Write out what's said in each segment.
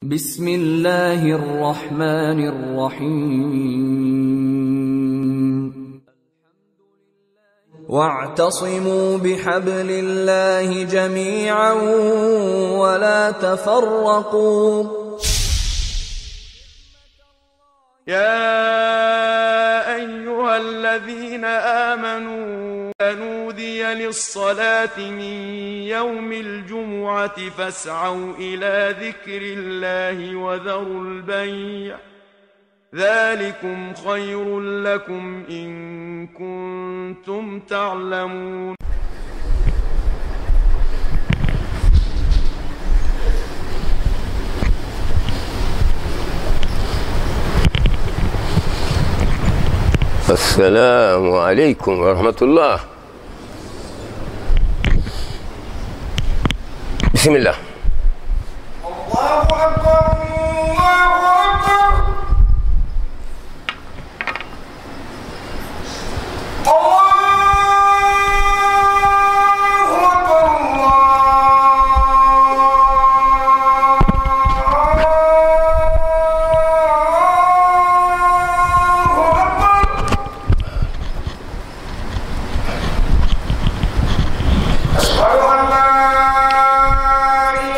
بسم الله الرحمن الرحيم واعتصموا بحبل الله جميعا ولا تفرقوا يا أيها الذين آمنوا نودي للصلاة من يوم الجمعة فاسعوا إلى ذكر الله وذروا البيع ذلكم خير لكم إن كنتم تعلمون السلام عليكم ورحمة الله بسم الله الله أكبر الله أكبر الله أكبر الله أكبر أشهد أن لا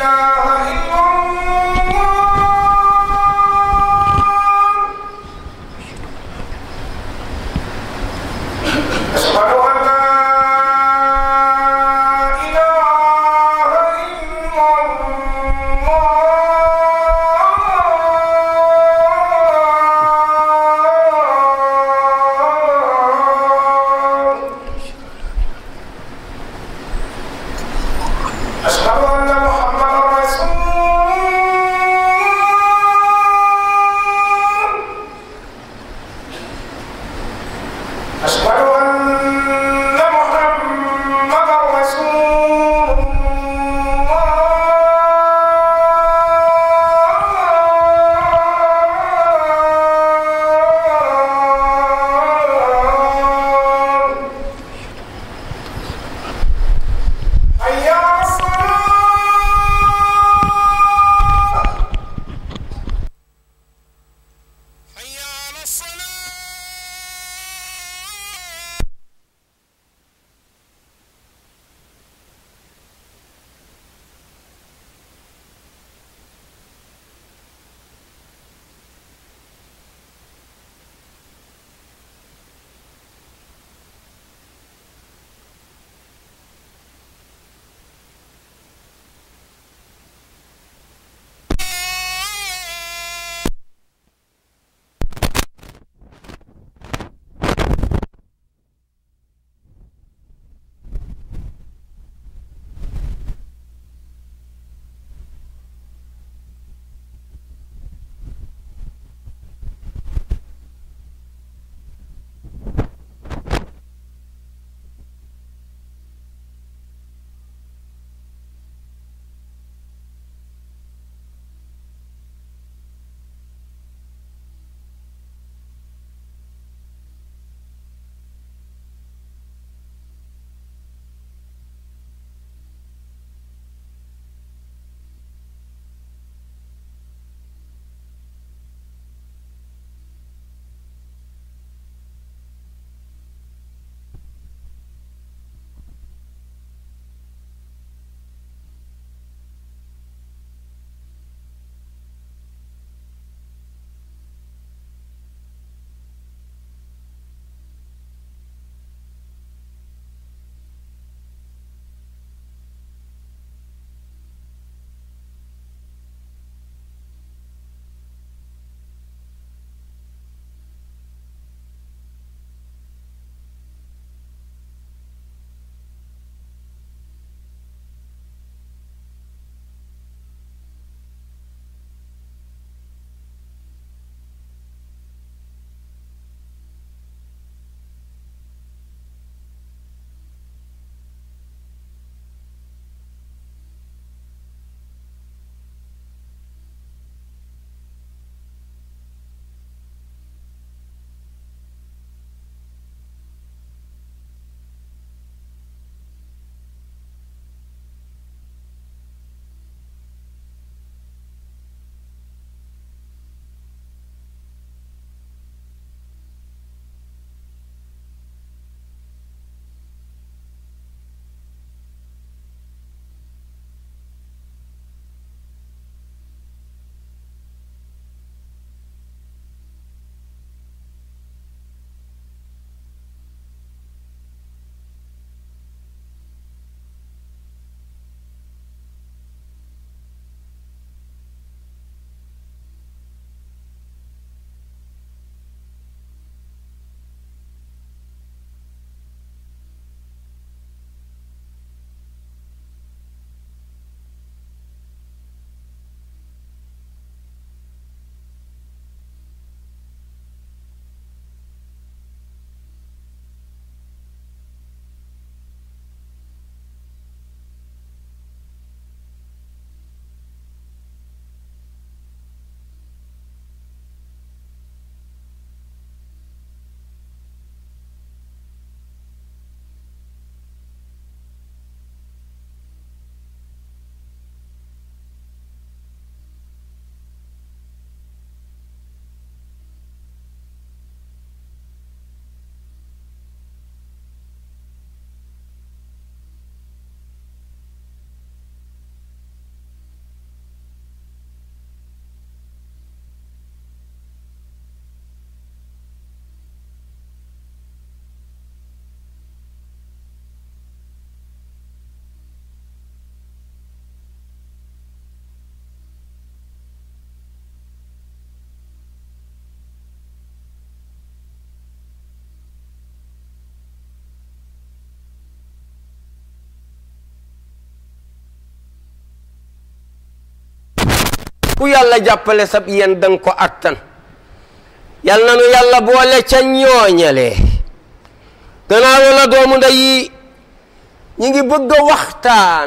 ku yàlla jàppale sab yéen danga ko attan yal na nu yàlla boole ca ñooñale gannaaw la doomu ndey yi ñi ngi bëgg a waxtaan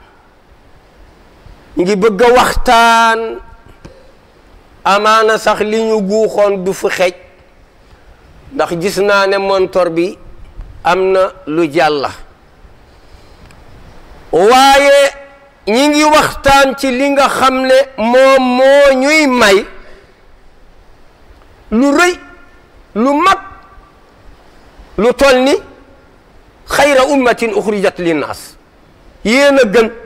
ñi ngi bëgg a waxtaan amaana sax li ñu guuxoon du fu xej ndax gis naa ne montor bi am na lu jàlla waaye ñi ngi waxtaan ci li nga xam ne moom moo ñuy may lu rëy lu mag lu toll ni xayra ummatin uxrijat linnaas yéen a gën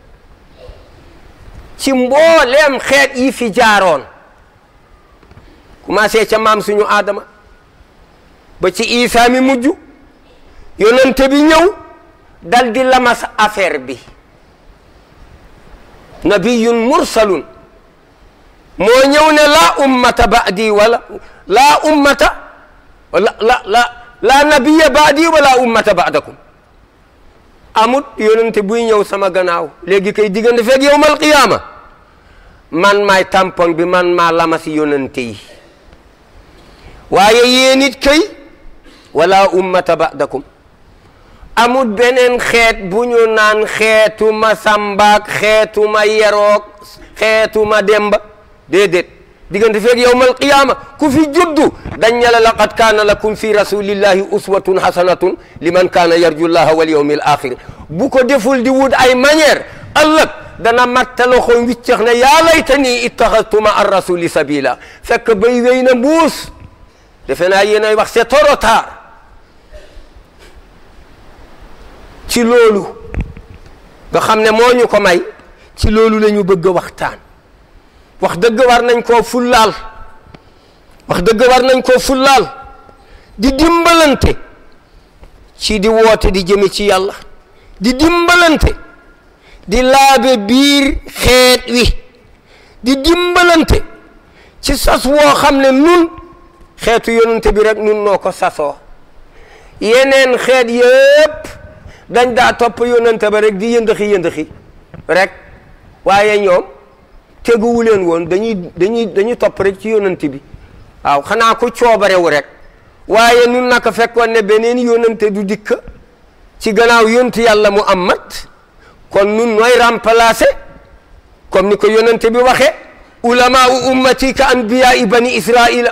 ci mbooleem xeet yi fi jaaroon commencé ca maam suñu aadama ba ci isaa mi mujj yonente bi ñëw dal di lamas affaire bi nabiyun mursalun moo ñëw ne laa ummata baadi wala laa ummata la la la laa nabiya baadi wala ummata baadakum amut yonente buy ñëw sama gannaaw léegi kay diggante feeg yowmal qiyaama man maay tampon bi man maa lamasi yonente yi waaye yéen it kay wala ummata baadakum amut beneen xeet bu ñu naan xeetu ma sambaak xeetu ma yeroog xeetu ma demba déedéet diggante feeg yowmal qiyaama ku fi juddu dañ ne la laqad kaana lakum fi rasulillahi uswatun hasanatun liman kaana yarju llaha wal yawmil axir bu ko deful di wut ay manière ëllëg dana matta loxo wiccax ne yaa laytani ittaxadtu ma ar rasuli sabila fekk bay wéy na mbuus defe naa yéen ay wax c'est trop tard ci loolu nga xam ne moo ñu ko may ci loolu la ñu bëgg a waxtaan wax dëgg war nañ koo fullaal wax dëgg war nañ koo fullaal di dimbalante ci di woote di jëme ci yàlla di dimbalante di laabe biir xeet wi di dimbalante ci sas woo xam ne nun xeetu yonente bi rek nun noo ko sasoo yeneen xeet yëpp dañ daa topp yonente ba rek di yëndëxi yëndëxi rek waaye ñoom teguwu leen woon dañuy dañuy dañuy topp rek ci yonente bi waaw xanaa ko coobarewu rek waaye nun naka fekkoon ne beneen yonente du dikk ci gannaaw yontu yàlla Muhammad kon nun nooy remplacer comme ni ko yonente bi waxe ulamaau ummati ka anbiyaai bani israila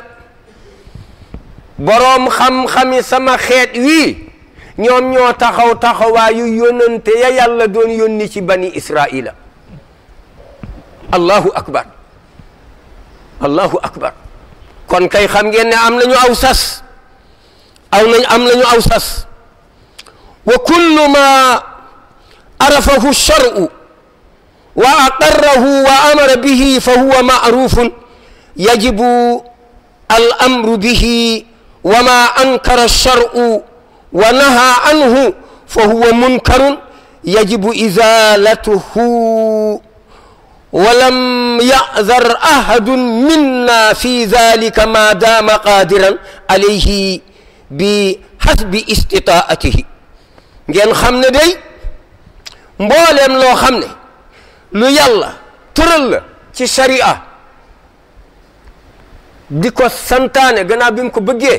boroom xam-xami sama xeet wii ñoom ñoo taxaw taxawaayu yonente ya yàlla doon yónni ci bani israila allahu akbar allahu akbar kon kay xam ngeen ne am nañu aw sas aw nañ am nañu aw sas wa kullu ma arafahu shar'u wa aqarrahu wa amara bihi fa huwa ma'rufun yajibu al amru bihi wa ma ankara shar'u wa naha anhu fa huwa munkarun yajibu izalatuhu ولم يأذر أحد منا في ذلك ما دام قادرا عليه بحسب استطاعته ngeen xam ne day mbooleem loo xam ne lu yàlla tëral la ci sharia di ko santaane gannaaw bi mu ko bëggee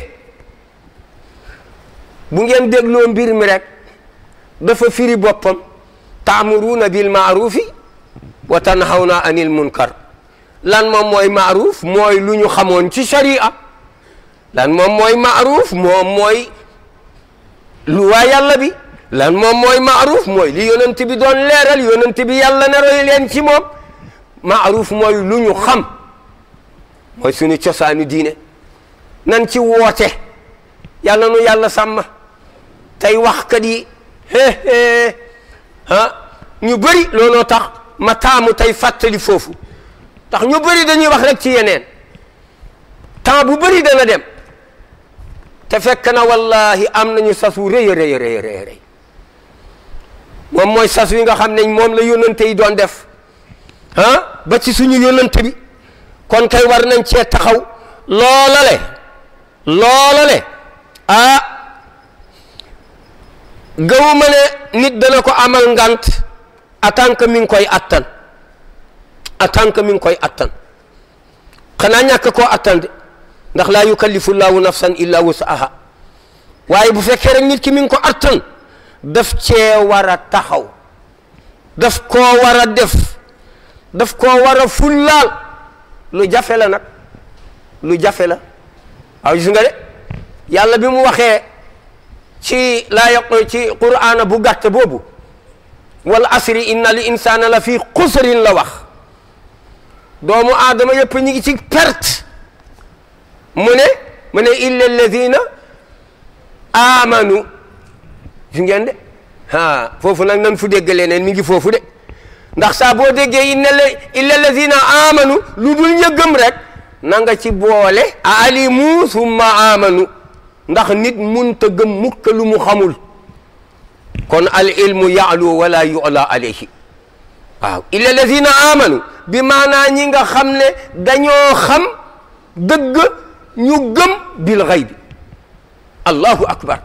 bu ngeen dégloo mbir mi rek dafa firi boppam taamuruuna bil maarufi wa tanhawna anil munkar lan moom mooy maaruf mooy lu ñu xamoon ci sharia lan moom mooy maaruf moom mooy lu waa yàlla bi lan moom mooy maaruf mooy li yonent bi doon leeral yonent bi yàlla ne roy leen ci moom maaruf mooy lu ñu xam mooy suñu cosaanu diine nan ci woote yàlla nu yàlla sàmm tey waxkat yi hee ah ñu bëri looloo tax ma taamu tey fàttali foofu ndax ñu bëri dañuy wax rek ci yeneen temps bu bëri dana dem te fekk na wallahi am nañu sas wu rëy a rëy rëy rëy moom mooy sas wi nga xam ne moom la yónnante yi doon def ah ba ci suñu yónnante bi kon kay war nañ cee taxaw loolale loolale ah gawuma ne nit dana ko amal ngant en tant que mi ngi koy attan attan que mi ngi koy attan xanaa ñàkk koo attan de ndax laa yukallifu llahu nafsan illa wusaha waaye bu fekkee rek nit ki mi ngi ko attan daf cee war a taxaw daf koo war a def daf koo war a fullaal lu jafe la nag lu jafe la waaw gis nga de yàlla bi mu waxee ci laa yaq ci qur'aana bu gàtt boobu wal asri inna al insana la fi xusrin la wax doomu aadama yëpp ñi ngi ci perte mu ne mu ne illa alladina amanu gis ngeen de ah foofu nag nan fu dégg leneen mi ngi foofu de ndax saa boo déggee inna la illa alladina amanu lu dul ña gëm rek na nga ci boole alimu summa amanu ndax nit munta gëm mukk lu mu xamul kon al ilmu yaalu wala yula alayhi waaw illa alladina amanu bi maanaa ñi nga xam ne dañoo xam dëgg ñu gëm bil xaybi allahu akbar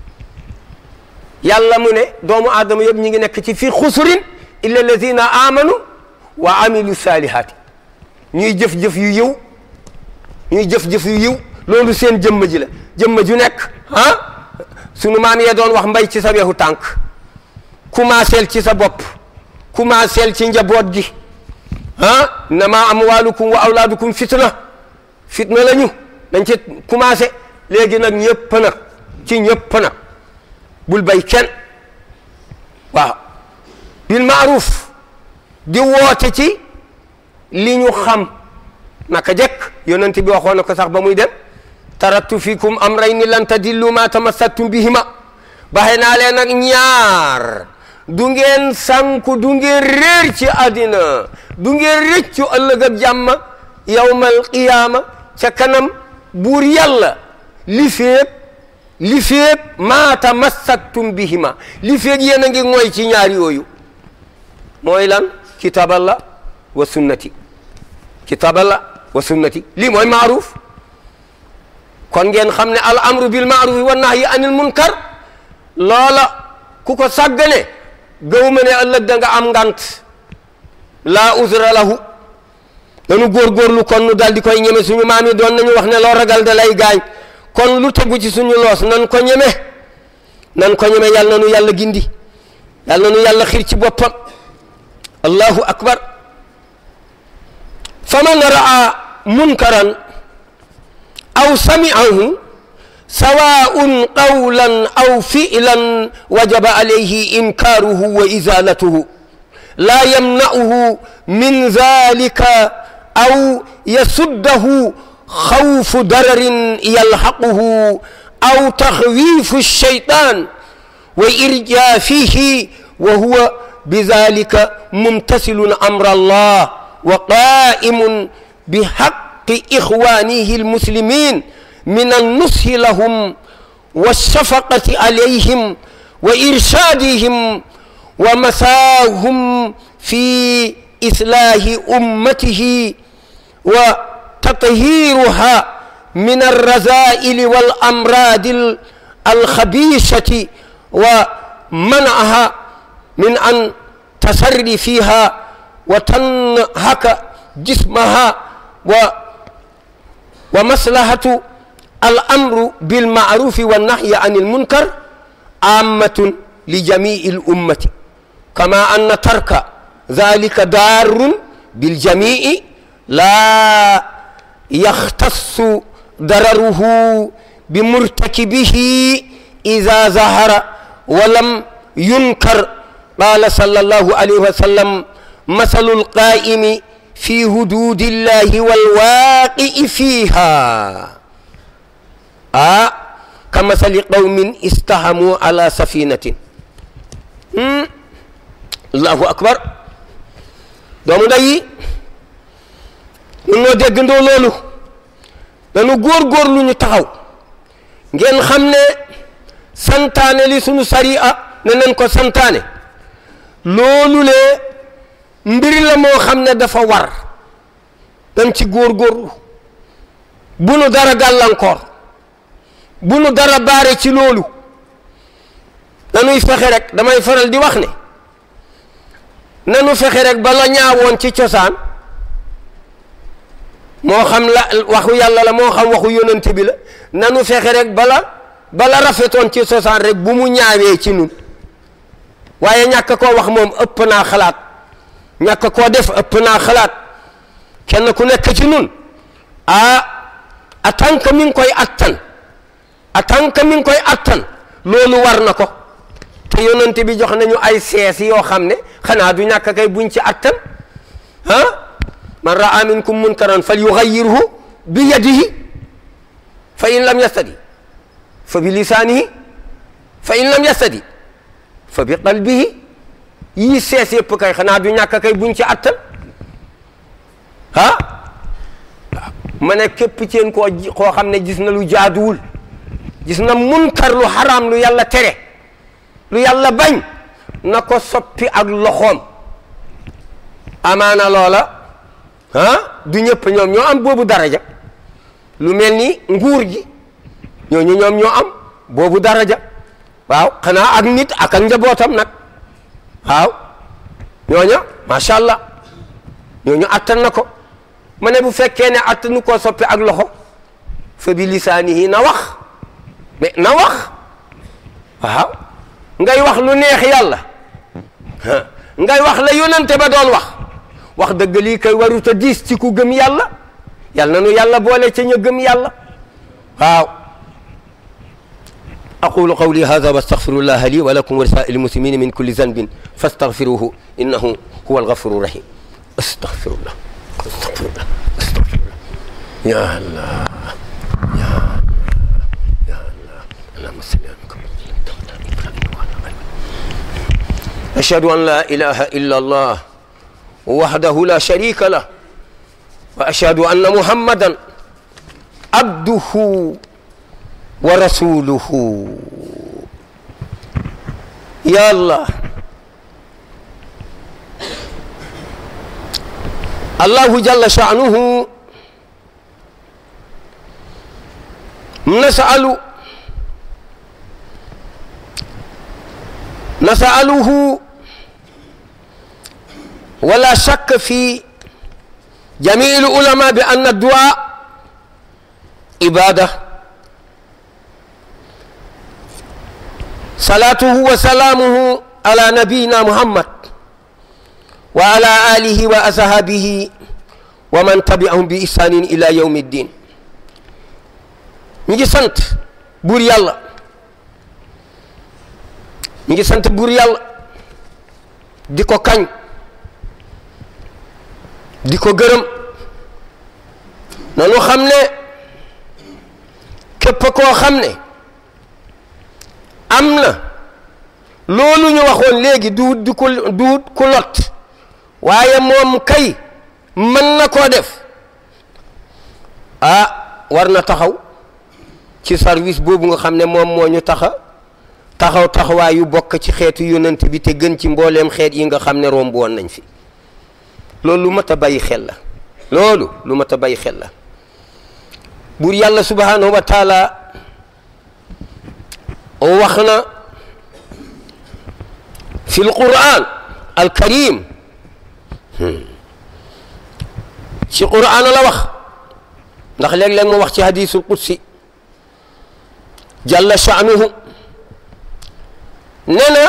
yàlla mu ne doomu aadama yëpp ñi ngi nekk ci fii xusurin illa alladina amanu wa amilu salihaati ñuy jëf-jëf yu yiw ñuy jëf-jëf yu yiw loolu seen jëmm ji la jëmm ju nekk ah sunu maam yee doon wax mbay ci sa weexu tànk commenceel ci sa bopp commenceel ci njaboot gi ah innama amwalukum wa awlaadukum fitna fitna la ñu dañ ci commencé léegi nag ñëpp nag ci ñëpp nag bul bay kenn waaw bil maaruf di woote ci li ñu xam naka jekk yonent bi waxoon na ko sax ba muy dem taraktu fikum amrayni lan tadillu ma tamassaktum bihima baxe naa leen nag ñaar du ngeen sànku du ngeen réer ci àddina du ngeen rëccu ëllëg ak jàmm yawmal qiyaama ca kanam buur yàlla li féeg li féeg maa tamassaktum bihima li féeg yéen a ngi mooy ci ñaar yooyu mooy lan kitaaballa wa sunnati kitaaballa wa sunnati lii mooy maaruf kon ngeen xam ne al amru bil maarufi wa nahyi anil munkar loola ku ko sàggane gëw ma ne ëllëg da nga am ngant laa usra lahu dañu góorgóorlu kon nu dal di koy ñeme suñu maam yi doon nañu wax ne loo ragal da lay gaañ kon lu tegu ci suñu loos nan ko ñeme nan ko ñeme yàlla na nu yàlla gindi yàlla na nu yàlla xiir ci boppam allahu akbar faman raa munkaran aw sami'ahu سواء قولا أو فعلا وجب عليه إنكاره وإزالته لا يمنعه من ذلك أو يسده خوف ضرر يلحقه أو تخويف الشيطان وإرجافه وهو بذلك ممتثل أمر الله وقائم بحق إخوانه المسلمين من النصح لهم والشفقة عليهم وإرشادهم ومساهم في إصلاح أمته وتطهيرها من الرذائل والأمراض الخبيثة ومنعها من أن تسري فيها وتنهك جسمها و ومصلحة الأمر بالمعروف والنهي عن المنكر عامة لجميع الأمة كما أن ترك ذلك دار بالجميع لا يختص ضرره بمرتكبه إذا ظهر ولم ينكر قال صلى الله عليه وسلم مثل القائم في حدود الله والواقع فيها آه كمثل قوم استهموا على سفينة مم. الله أكبر doomu ndey yi ñun ñoo déggandoo loolu dañu góor-góorlu ñu taxaw ngeen xam ne santaane li sunu sariya ne nañ ko santaane loolu le mbir la moo xam ne dafa war dañ ci góor-góorlu bu nu dara gàllankoor bu nu dara baare ci loolu dañuy fexe rek damay faral di wax ne nanu fexe rek ba la ñaawoon ci cosaan moo xam la waxu yàlla la moo xam waxu yonante bi la nanu fexe rek bala bala rafetoon ci sosaan rek bu mu ñaawee ci nun waaye ñàkk koo wax moom ëpp naa xalaat ñàkk koo def ëpp naa xalaat kenn ku nekk ci nun ah en tant que mi ngi koy attan en tant que mi ngi koy attan loolu war na ko te yonante bi jox nañu ay sees yoo xam ne xanaa du ñàkk kay buñ ci attan ah man raa minkum munkaran fal yugayyirhu bi yadihi fa in lam yastadi fa bi lisaanihi fa in lam yastadi fa bi qalbihi yii sees yëpp kay xanaa du ñàkk kay buñ ci attan ah ma ne képp ci yéen koo koo xam ne gis na lu jaaduwul gis na munkar lu xaraam lu yàlla tere lu yàlla bañ na ko soppi ak loxoom amaana loola ah du ñëpp ñoom ñoo am boobu daraja lu mel ni nguur gi ñooñu ñoom ñoo am boobu daraja waaw xanaa ak nit ak ak njabootam nag waaw ñooña macha allah ñooñu attan na ko ma ne bu fekkee ne attanu koo soppi ak loxo fa bi lisaanihi na wax mais na wax waaw ngay wax lu neex yàlla ngay wax la yonante ba doon wax wax dëgg lii kay warut a diis ci ku gëm yàlla yàlla na nu yàlla boole ca ña gëm yàlla waaw aqulu qawli hada wa astaghfirullah li wa lakum wa lisaa'il muslimina min kulli zanbin fastaghfiruhu innahu huwa alghafuru rahim astaghfirullah astaghfirullah astaghfirullah ya allah ya allah ya allah allahumma salli ala أشهد أن لا إله إلا الله وحده لا شريك له وأشهد أن محمدا عبده ورسوله يا الله الله جل شأنه نسأل نسأله ولا شك في جميع العلماء بأن الدعاء عبادة صلاته وسلامه على نبينا محمد وعلى آله وأصحابه ومن تبعهم بإحسان إلى يوم الدين نجي سنت بور يالله ñu ngi sant buur yàlla di ko kañ di ko gërëm nanu xam ne képp koo xam ne am na loolu ñu waxoon léegi duut di ko duut ku lot waaye moom kay mën na koo def ah war na taxaw ci service boobu nga xam ne moom moo ñu taxa taxaw taxawaay yu bokk ci xeetu yonent bi te gën ci mbooleem xeet yi nga xam ne romb woon nañ fi loolu lu mat a bàyyi xel la loolu lu mat a bàyyi xel la buur yàlla subhanahu wa taala wax na fi l quran al karim ci quran la wax ndax léeg-léeg mu wax ci hadisul qudsi jalla sha'nuhu nee na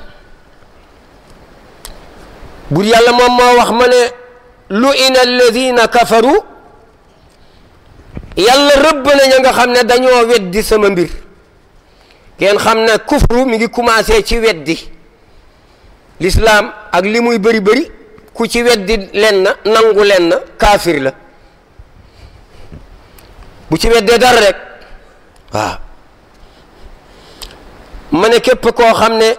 bur yàlla moom moo wax ma ne lu ina alladina kafaru yàlla rëbb na ña nga xam ne dañoo weddi sama mbir ngeen xam ne kufru mi ngi commencé ci weddi lislaam ak li muy bëri bëri ku ci weddi len na nangu len na kaafir la bu ci weddee dara rek waaw ma ne képp koo xam ne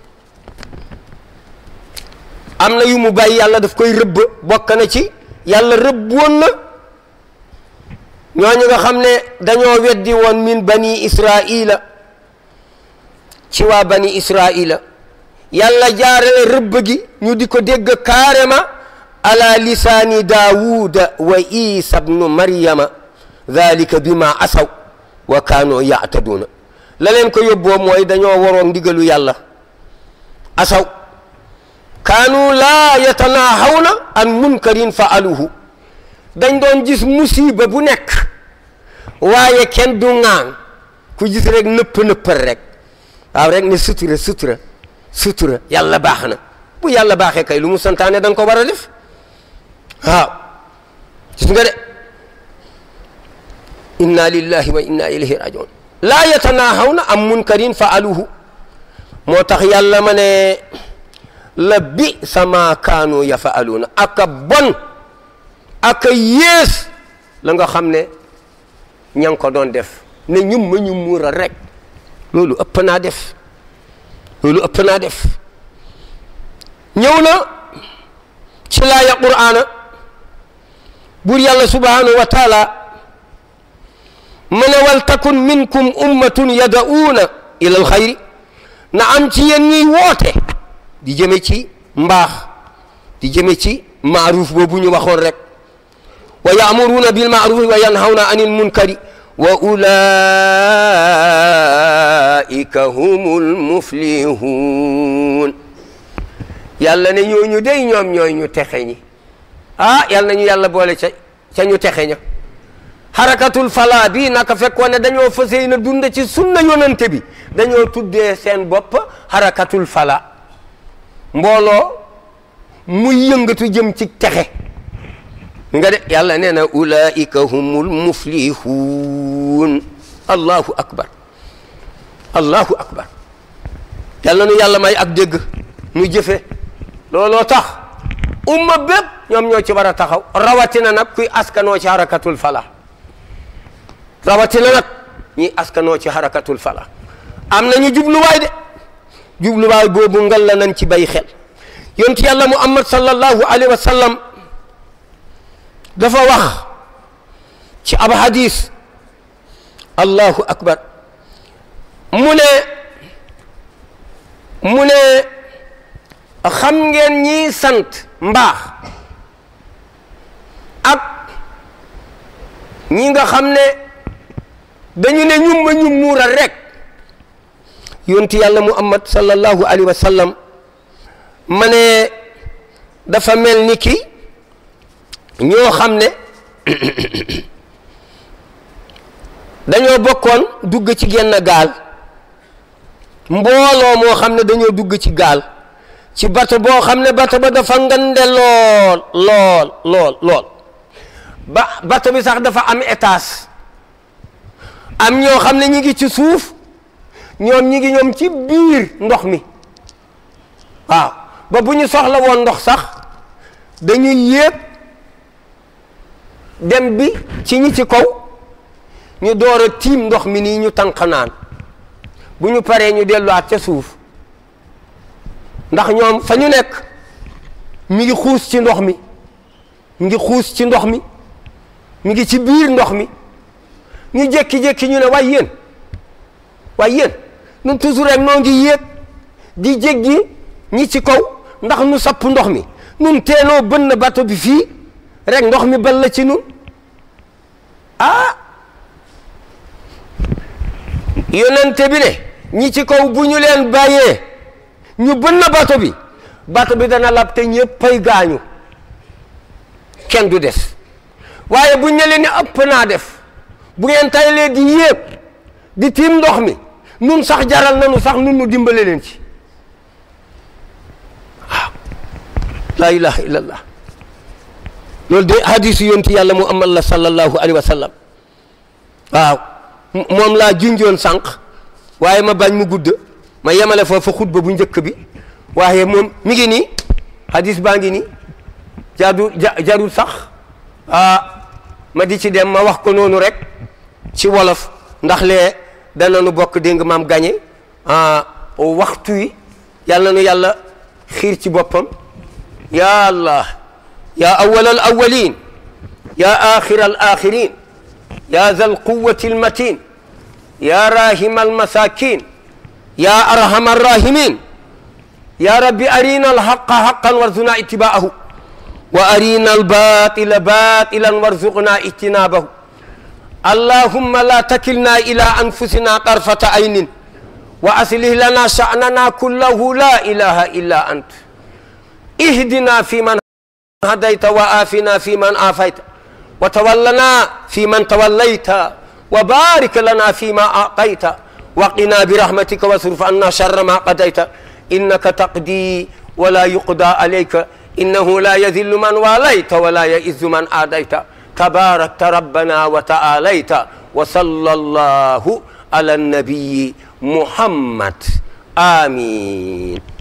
am na yu mu bàyyi yàlla daf koy rëbb bokk na ci yàlla rëbb woon na ñooñu nga xam ne dañoo weddi woon min bani israila ci waa bani israila yàlla jaarale rëbb gi ñu di ko dégg carrément ala lisaani daawuda wa isa bnu maryama dalika bima asaw wa kaanu yaataduuna la leen ko yóbboo mooy dañoo waroon ndigalu yàlla asaw kaanu laa yatanaahawna an munkarin faaluhu dañ doon gis musiba bu nekk waaye kenn du ŋaan ku gis rek nëpp nëppal rek waaw rek ne sutura sutura sutura yàlla baax na bu yàlla baaxee kay lu mu santaane da nga ko war a def waaw gis nga de inna lillahi wa inna ilayhi rajiun laa yatanahawna am munkarin faaluhu moo tax yàlla ma ne la bi sama kaanu yafaaluuna aka bon aka yées la nga xam ne ña ngi ko doon def ne ñum ma ñu muura rek loolu ëpp naa def loolu ëpp naa def ñëw na ci laaya qur'aana buur yàlla subhanahu wa taala mu ne wal takun minkum ummatun yada'uuna ila alxayri na am ci yéen ñuy woote di jëme ci mbaax di jëme ci maaruuf boobu ñu waxoon rek wa yaamuruuna bil maarufi wa yanhawna anil munkari wa ulaika humul muflihun yàlla ne ñooñu day ñoom ñooy ñu texe ñi ah yàlla nañu yàlla boole ca ca ñu texe ña xarakatul fala bi naka fekkoon ne dañoo fas yéene dund ci sunna yonante bi dañoo tuddee seen bopp xarakatul fala mbooloo muy yëngatu jëm ci texe nga de yàlla nee na ulaika humul muflihun allahu akbar allahu akbar yàlla nu yàlla may ak dégg muy jëfe looloo tax umma bépp ñoom ñoo ci war a taxaw rawatina nag kuy askanoo ci harakatul fala rawatina nag ñi askanoo ci harakatul fala am nañu jubluwaay de jubluwaay boobu ngal la nañ ci bay xel yonent yàlla muhammad sallallahu alayhi wa sallam dafa wax ci ab hadis allahu akbar mu ne mu ne xam ngeen ñi sant mbaax ak ñi nga xam ne dañu ne ñum ma ñu muural rek yonti yàlla muhammad sallallahu alayhi wa sallam ma ne dafa mel ni ki ñoo xam ne dañoo bokkoon dugg ci genn gaal mbooloo moo xam ne dañoo dugg ci gaal ci bato boo xam ne bato ba dafa ngande lool lool lool lool ba bato bi sax dafa am étage am ñoo xam ne ñi ngi ci suuf ñoom ñi ngi ñoom ci biir ndox mi waaw ba bu ñu soxla woon ndox sax dañuy yéeg dem bi ci ñi ci kaw ñu door a tiim ndox mi nii ñu tànq naan bu ñu paree ñu delluwaat ca suuf ndax ñoom fa ñu nekk mi ngi xuus ci ndox mi mi ngi xuus ci ndox mi mi ngi ci biir ndox mi ñu jékki-jékki ñu ne waay yéen waay yéen ñun toujours rek noo ngi yéeg di jéggi ñi ci kaw ndax nu sapp ndox mi nun teenoo bënn bato bi fii rek ndox mi bal la ci nun ah yonente bi ne ñi ci kaw bu ñu leen bàyyee ñu bënn bato bi bato bi dana lab te ñëppay gaañu kenn du des waaye bu ñu leen ne ëpp naa def bu ngeen taylee di yéeg di tiim ndox mi nun sax jaral nanu sax nun nu dimbale leen ci waaw laa ilaha illallah loolu de hadisu yonti yàlla muhammad la sallallahu alayhi wa sallam waaw moom laa junjoon sànq waaye ma bañ mu gudd ma yemale foofu xutba bu njëkk bi waaye moom mi ngi nii hadis baa ngi nii jaadu jarul sax ah ma di ci dem ma wax ko noonu rek ci wolof ndax lee dana nu bokk dégg nga maam gañe waxtu wi yàlla nu yàlla xiir ci boppam ya allah ya awal al awalin ya axir al axirin ya za al quwati al matin ya rahima al masakin ya arhama arrahimin ya rabbi arina al haqa haqan warzuqna ittibaahu wa arina al batila batilan warzuqna ijtinabahu allahumma la takilna ila anfusina tarfata aynin wa aslih lana sha'nana kullahu la ilaha illa ant ihdina fi man hadayta wa afina fi man afayta وتولنا فيمن توليت وبارك لنا فيما أعطيت وقنا برحمتك واصرف عنا شر ما قضيت إنك تقضي ولا يقضى عليك إنه لا يذل من واليت ولا يئز من آديت تباركت ربنا وتعاليت وصلى الله على النبي محمد آمين